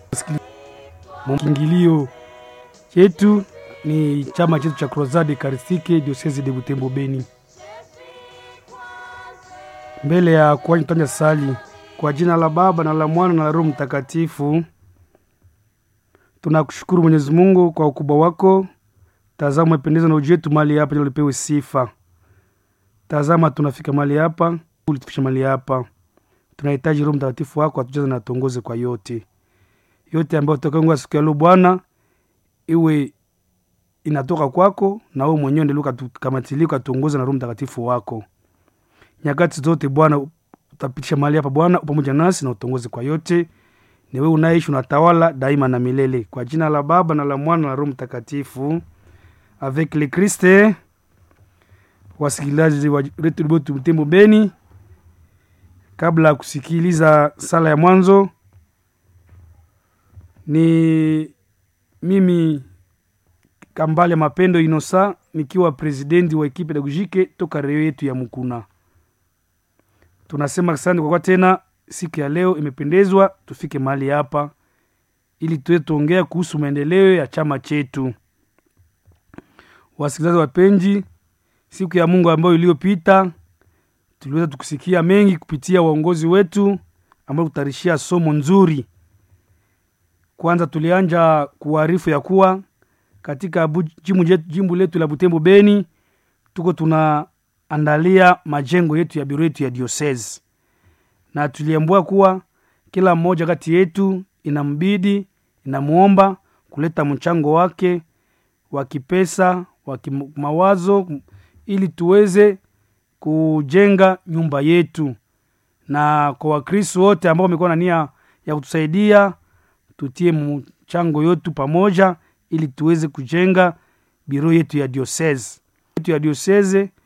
Kiingilio chetu ni chama chetu cha Crozade Karistike Diocese de Butembo Beni. Mbele ya kuanza tutanja sali kwa jina la Baba na la Mwana na la Roho Mtakatifu. Tunakushukuru Mwenyezi Mungu kwa ukubwa wako. Tazama umependeza na uji wetu mali hapa, ili ulipewe sifa. Tazama tunafika mali hapa, ulitufisha mali hapa. Tunahitaji Roho Mtakatifu wako atujaze na atuongoze kwa yote yote ambayo tutakayoongea siku ya leo Bwana, iwe inatoka kwako na wewe mwenyewe ndio ukatukamatilia ukatuongoza na Roho Mtakatifu wako nyakati zote. Bwana utapitisha mahali hapa Bwana, pamoja nasi na utongoze kwa yote. Ni wewe unaishi unatawala daima na milele, kwa jina la Baba na la Mwana na la Roho Mtakatifu. Avec le Christ. Wasikilizaji wa Redio Butembo Beni, kabla ya kusikiliza sala ya mwanzo ni mimi Kambale Mapendo Inosa nikiwa presidenti wa ekipe pedagogike toka reo yetu ya Mukuna. Tunasema asante kwa kwa tena siku ya leo imependezwa tufike mahali hapa ili tuwe tuongea kuhusu maendeleo ya chama chetu. Wasikilizaji wapenzi, siku ya Mungu ambayo iliyopita tuliweza tukusikia mengi kupitia waongozi wetu ambao kutarishia somo nzuri kwanza tulianja kuarifu ya kuwa katika jimbo, jimbo letu la Butembo Beni tuko tunaandalia majengo yetu ya biro yetu ya diocese, na tuliambua kuwa kila mmoja kati yetu inambidi inamuomba kuleta mchango wake wa kipesa wa kimawazo ili tuweze kujenga nyumba yetu, na kwa Wakristo wote ambao wamekuwa na nia ya kutusaidia tutie mchango yetu pamoja ili tuweze kujenga biro yetu ya diocese yetu ya diocese